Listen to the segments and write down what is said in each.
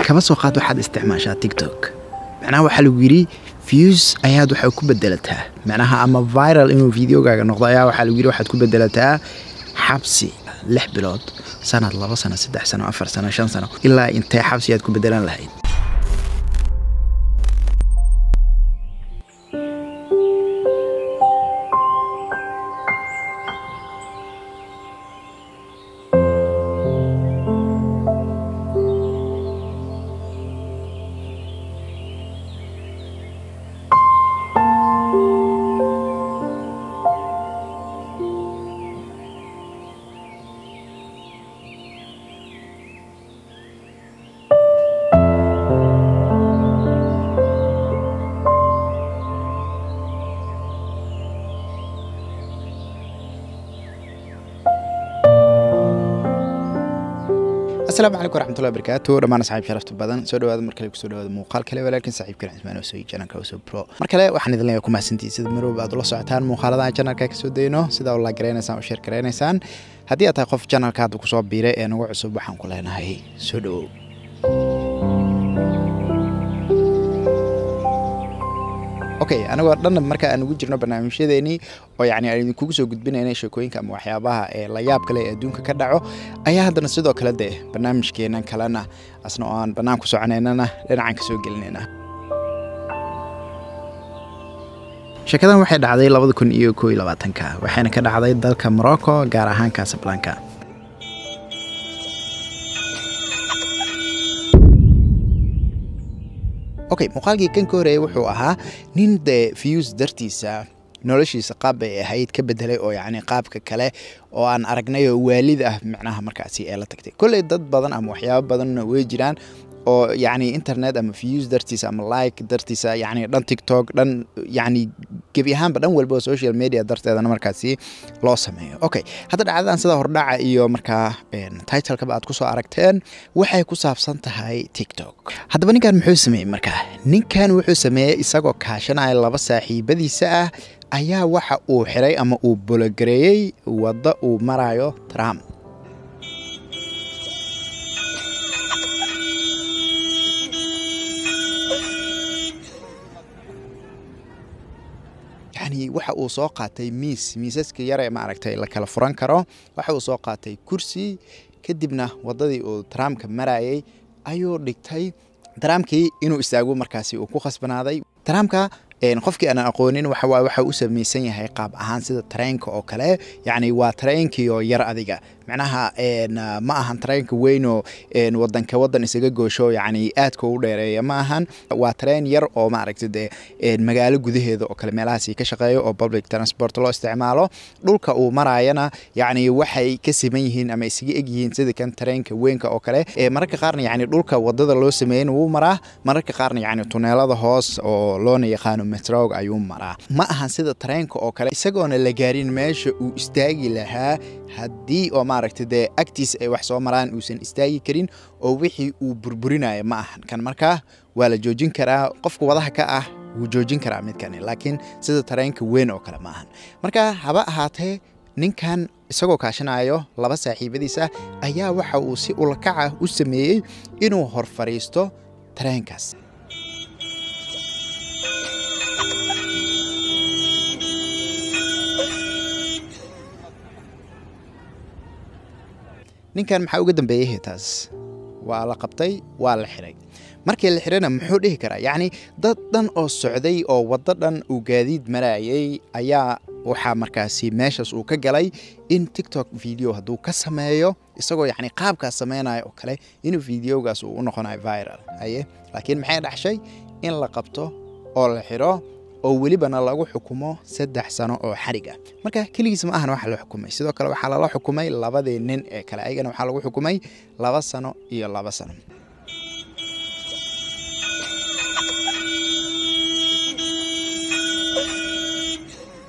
kaba soo qaad waxaad isticmaashaa tiktok macnaha waxaa lagu yidhi views ayaad waxay ku bedelataa macnaha ama viral inuu videogaaga noqdo ayaa waxaa lagu yidhi waxaad ku bedelataa xabsi lix bilood sanad laba sano saddex sano afar sano shan sano ilaa intee xabsi aad ku bedelan lahayd asalaamu calaykum waraxmatullahi barakaatu dhammaan asxaab sharafta badan soo dhawaada mar kale kusoo dhawaada muuqaal kale walaalkin saaxiibkan cismaan oo soo janalka oo soo pro mar kale waxaan idin leeyahay ku mahadsantihiin sida marwalba aad ula socotaan muuqaaladaha janalka ka soo dayno sida ula garanaysaan oo sheer garanaysaan haddii aad tahay qof janalka hadda kusoo biiray ee nagu cusub waxaan ku leenahay soo dhawow okay anagoo dhanna marka aan ugu jirno barnaamijyadeenii oo yacni aan idinkugu soo gudbinaynay sheekooyinka ama waxyaabaha ee la yaab kale ee adduunka ka dhaco ayaa haddana sidoo kale dee barnaamijkeenan kalena asna oo aan bannaan ku soconaynana dhinacan ka soo gelinayna sheekadan waxay dhacday labada kun iyo koo iyo labaatanka waxayna ka dhacday dalka morocco gaar ahaan casablanca okay muuqaalkii kan ka horeeyay wuxuu ahaa nin dee views dartiisa noloshiisa qaab bay ahayd ka bedelay oo yacni qaabka kale oo aan aragnay oo waalid ah macnaha markaasi ee la tagtay kolley dad badan ama waxyaabo badanna way jiraan oo yacni internet ama views dartiisa ama like dartiisa yacni dhan tiktok dhan yacni gebi ahaanba dhan walba oo social media darteedana markaasi loo sameeyo okay hadda dhacdadan sida hordhaca iyo markaa titlekaba aad kusoo aragteen waxay ku saabsan tahay tiktok haddaba ninkan muxuu sameeyey markaa ninkan wuxuu sameeyey isagoo kaashanaya laba saaxiibadiisa ah ayaa waxa uu xiray ama uu bologareeyey waddo uu marayo trump yani waxa uu soo qaatay miis miisaska yare maaragtay la kala furan karo waxa uu soo qaatay kursi kadibna waddadii uu trumpka marayay ayuu dhigtay trumpkii inuu istaago markaasi uu ku khasbanaaday trumpka qofkii aanan aqoonin waxawaaye waxa u samaysan yahay qaab ahaan sida tareenka oo kale yacni waa tareenkii oo yar adiga macnaha ma ahan tareenka weynoo wadanka wadan isaga goosho yacni aadka u dheereeya ma ahan waa tareen yar oo maaragta dee magaalo gudaheeda oo kale meelahaasi ka shaqeeyo oo public transport loo isticmaalo dhulka uu maraayana yacni waxay ka siman yihiin ama isaga eg yihiin sida kan tareenka weynka oo kale mararka qaarna yacni dhulka wadada loo sameeyen wuu maraa mararka qaarna yacni tuneelada hoos oo loona yaqaano metrog ayuu maraa ma ahan sida tareenka oo kale isagoona la gaarin meesha uu istaagi lahaa haddii oo maaragta dee agtiisa ay wax soo maraan uusan istaagi karin oo wixii uu burburinayo ma ahan kan markaa waa la joojin karaa qofka wadaha ka ah wuu joojin karaa midkani laakiin sida tareenka weyn oo kale ma ahan marka haba ahaatee ninkan isagoo kaashanayo laba saaxiibadiisa ayaa waxa uu si ulakaca u sameeyey inuu hor fadhiisto tareenkaas ninkan maxaa uga dambeeyey taas waa la qabtay waa la xiray markii la xirayna muxuu dhihi karaa yacni dad dhan oo socday oo waddo dhan uu gaadiid marayay ayaa waxaa markaasi meeshaas uu ka galay in tiktok video hadduu ka sameeyo isagoo yacni qaabkaas sameynaya oo kale inuu videogaas uu u noqonayo viral haye laakiin maxay dhaxshay in la qabto oo la xiro oo welibana lagu xukumo saddex sano oo xarig ah marka keligiis ma ahan waxa la xukumay sidoo kale waxaa lala xukumay labadii nin ee kale ayagana waxaa lagu xukumay laba sano iyo laba sano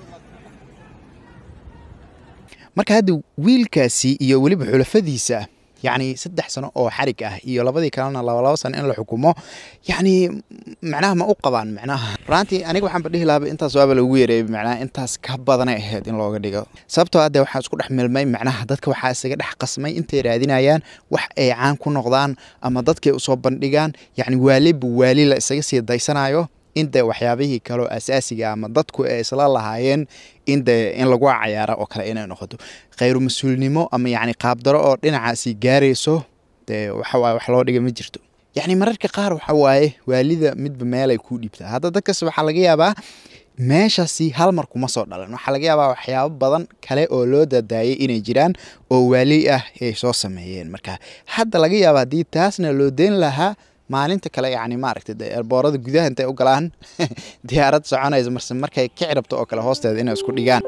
marka hadda wiilkaasi iyo weliba xulafadiisa yacni saddex sano oo xarig ah iyo labadii kalena labalabo sano in la xukumo yacni macnaha ma u qabaan macnaha runtii aniga waxaanba dhihi lahaaba intaas waaba lagu yareeyay macnaha intaas ka badanay ahayd in looga dhigo sababtoo ah dee waxaa isku dhex milmay macnaha dadka waxaa isaga dhex qasmay intay raadinayaan wax ay caan ku noqdaan ama dadkay usoo bandhigaan yacni waaliba waali la isaga sii daysanayo in dee waxyaabihii kaleo asaasiga ama dadku ay isla lahaayeen in dee in lagu cayaaro oo kale inay noqoto khayru mas-uulnimo ama yacni qaabdaro oo dhinacaasi gaarayso dee waxawaaye wax loo dhiga ma jirto yacni mararka qaar waxa waaye waalida midba meelay kuu dhiibtaa hadda dadkas waxaa laga yaabaa meeshaasi hal mar kuma soo dhalan waxaa laga yaabaa waxyaabo badan kale oo loo dadaayay inay jiraan oo waali ah ay soo sameeyeen marka hadda laga yaaba haddii taasna loo deyn lahaa maalinta kale yacni maaragtay de eerboorada gudaha intay u galaan diyaarad soconaysa marse markay kici rabto oo kale hoosteeda inay isku dhigaan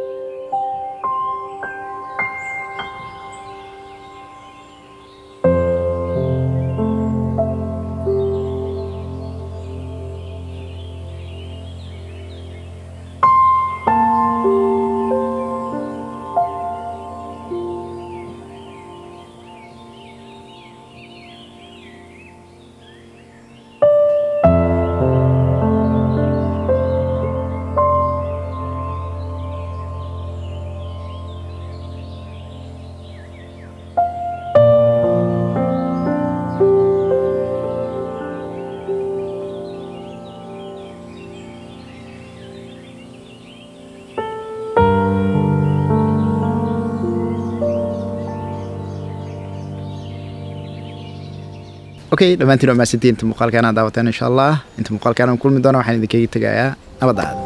okay dhammaantiin waa mahadsantiin inta muuqaalkaan aad daawateen insha allah inta muuqaalkaan aan kulmi doona waxaan idinkaga tegayaa nabadda aada